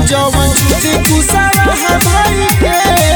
जवन छुटी कुसावा है भाई के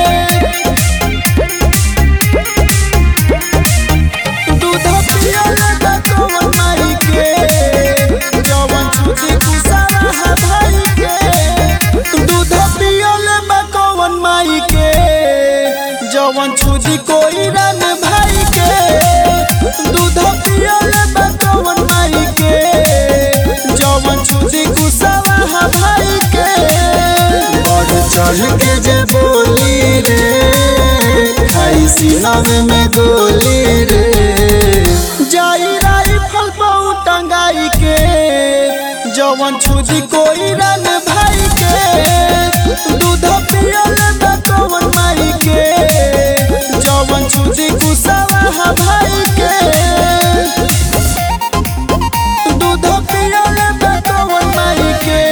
दूध पियले बा कवन माई के जवन छुटी कुसावा है भाई के दूध पियले बा कवन माई के जवन छुटी कोई रन भाई के दूध पियले बा कवन माई के जवन छुटी कुसावा है भाई के बढ़ चढ़ के जे बोली रे खाई सीनावे में गोली रे जाई राई फल पाऊ टंगाई के जवन छुदी कोई रन भाई के दूध पियल बा कवन माई के जवन छुदी कुसावा है भाई के दूध पियल बा कवन माई के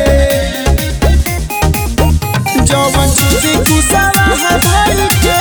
जवन छुदी कुसावा है भाई के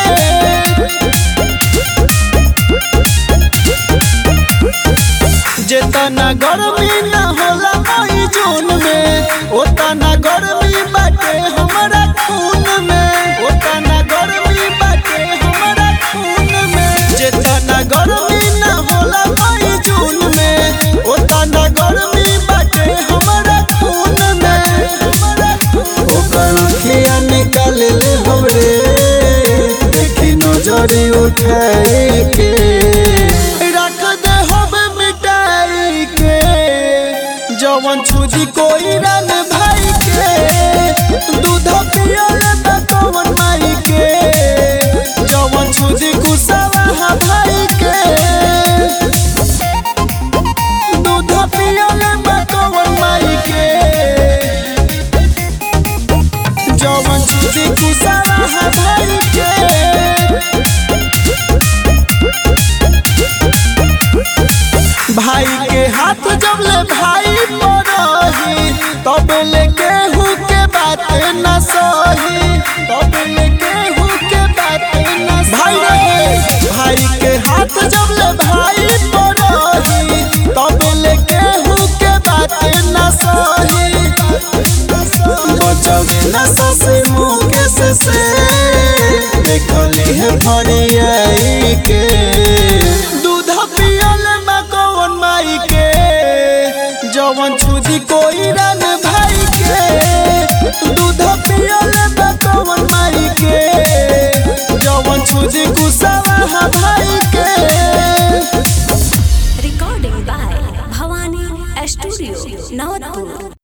जेतना गर्मी न होला मई जून में ओतना गर्मी बाटे हमरा खून में ओतना गर्मी बाटे हमरा खून में जेतना गर्मी न होला मई जून में ओतना गर्मी बाटे हमरा खून में ओकर खिया निकाल ले हमरे देखी नजरी उठाए के रख दे हम मिटाई के जवन छुदी कोई रन भाई के दूध पियल बा कवन माई के जवन छुदी कुसावा है भाई के दूध पियल बा कवन माई के जवन छुदी कुसावा है भाई के भाई के हाथ जब ले भाई पड़ही तब ले केहू के बात न सही तब ले केहू के बात न भाई रे भाई के हाथ जब ले भाई पड़ही तब ले केहू के बात न सही बचवे न ससे मुकेश से देखली है भरियाई के दूध पियल बा कवन माई के जवन छुदी कोई रन भाई के दूध पियल बा कवन माई के जवन छुदी कुसावा है भाई के Recording by Bhavani Studio, Navatpur.